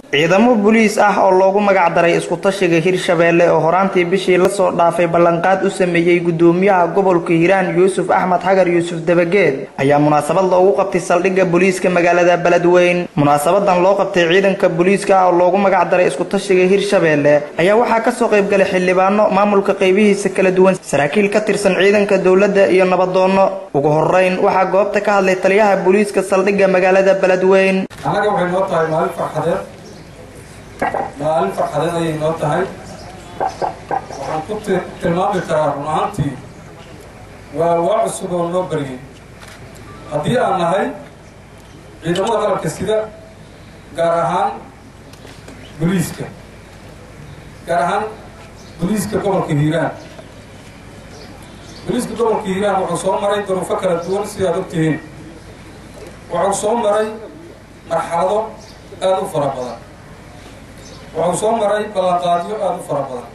ciidamo booliis ah oo loogu magac daray isku-tashiga hirshabeelle oo horaantii bishii lasoo dhaafay ballanqaad u sameeyey gudoomiyaha gobolka hiiraan yuusuf axmed xagar yuusuf dabageed ayaa munaasabad loogu qabtay saldhigga booliiska magaalada beledweyn munaasabadan loo qabtay ciidanka booliiska ah oo loogu magac daray isku-tashiga hirshabeelle ayaa waxaa kasoo qaybgalay xildhibaano maamulka qaybihiisa kala duwan saraakiil ka tirsan ciidanka dowladda iyo nabadoonno ugu horeyn waxaa goobta ka hadlay taliyaha booliiska saldhigga magaalada beledweyn annaga waxay noo tahay maalin farxadeed maalin farxadeed ayay noo tahay waxaan ku tilmaami karaa run ahaantii waa waa cusub oo noo baryay haddii aan nahay ciidamada qaranka sida gaar ahaan boliiska gaar ahaan boliiska gobolka hiiraan boliiska gobolka hiiraan wuxuu soo maray duruufo kala duwan sidaad ogtihiin wuxuu soo maray marxalado aada u fara badan wuxuu soo maray ballanqaadyo aada u fara badan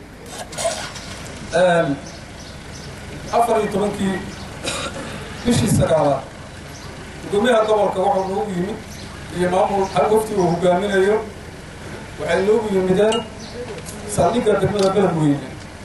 afar iyo tobankii bishii sagaalaad gudoomiyaha gobolka wuxuu noogu yimid iyo maamul hal wafti uu hogaaminayo waxay noogu yimideen saldhigga degmada beledweyne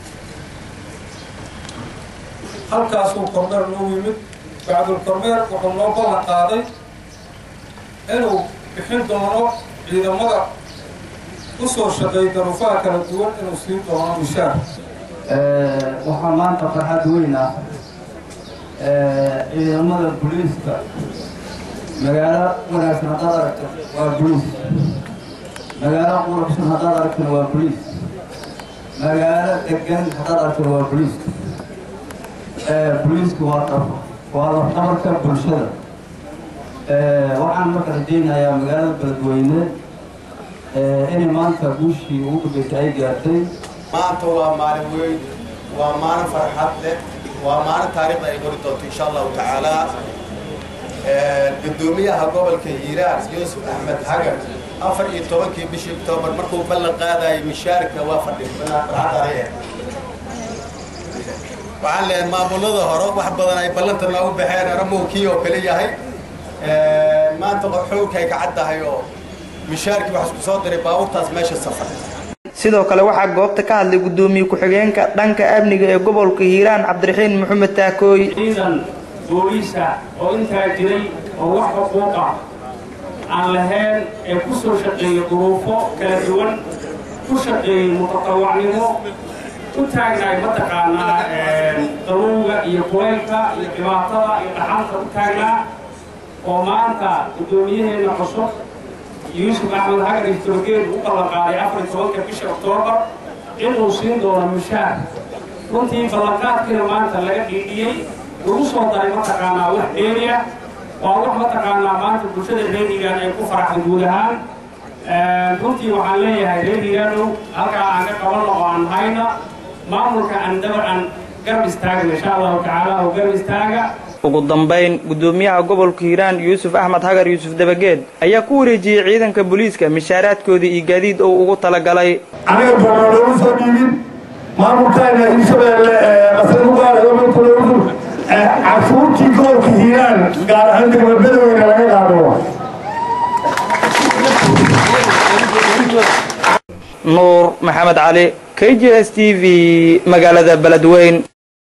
halkaasuu kormeer noogu yimid bacdul kormeer wuxuu noo ballan qaaday inuu bixin doono ciidamada usoo shaqeey daruufaha kala duwan inuu siin doono mishaar waxaa maanta farxad weyn ah ciidamada boliiska magaalo wanaagsan haddaad aragto waa boliis magaalo qurabsan haddaad aragtona waa boliis magaalo degan haddaad aragtona waa boliis boliisku waa dhab waa lafdhabarka bulshada waxaan marka rajaynayaa magaalada beledweyne inay maanta guushii ugu dambeysay ay gaartay maanta waa maalin weyn waa maalin farxad leh waa maalin taariikhda ay qori doonto insha allahu tacaala gudoomiyaha gobolka hiiraan yuusuf axmed xagar afar iyo tobankii bishii octoobar markuu ballan qaadayay mishaarka waa fadhifarxadare waxaan leeyahay maamulada hore wax badan ay ballanta noogu baxeen aramuhu kii oo kale yahay maanta xoogkay ka caddahay oo mishaarkii wax isku soo diray baabuurtaas meesha safar sidoo kale waxaa goobta ka hadlay gudoomiye ku-xigeenka dhanka amniga ee gobolka hiiraan cabdiraxiin maxamed taakooy ciidan booliisa oo intaa jiray oo wax xuquuqa aan lahayn ee ku soo shaqeeyey duruufo kala duwan ku shaqeeyey mutatawacnimo u taagnaay mataqaanaa qalowga iyo kuleylka iyo dhibaatada iyo dhaxanta u taagnaa oo maanta gudoomiyaheenna cusub yuusuf axmed hagar istorgeed u ballanqaaday afar iyo tobanka bisha oktoobar inuu siin doono mushaar runtii ballanqaadkiina maanta laga dhiidhiyey lagu soo daray mataqaanaa wax dheeriya waa wax mataqaanaa maanta bulshada reerigan ay ku faraxda guud ahaan runtii waxaan leeyahay reerigaanow halkaa aan ka qabanno oo aan hayna maamulka aan dabar aan garab istaagna insha allahu tacaala oo garab istaaga ugu dambayn gudoomiyaha gobolka hiiraan yuusuf axmed xagar yuusuf dabageed ayaa ku wareejiyey ciidanka booliiska mishaaraadkoodii iyo gaadiid oo ugu talagalay aniga boona loogu soo dhiibin maamulkaana hirshabeelle qasadugaargobolkuloogu cashuurtii gobolka hiiraan gaar ahaan degma bedoweyna laga qaado nuur maxamed cali k j s t v magaalada beledweyn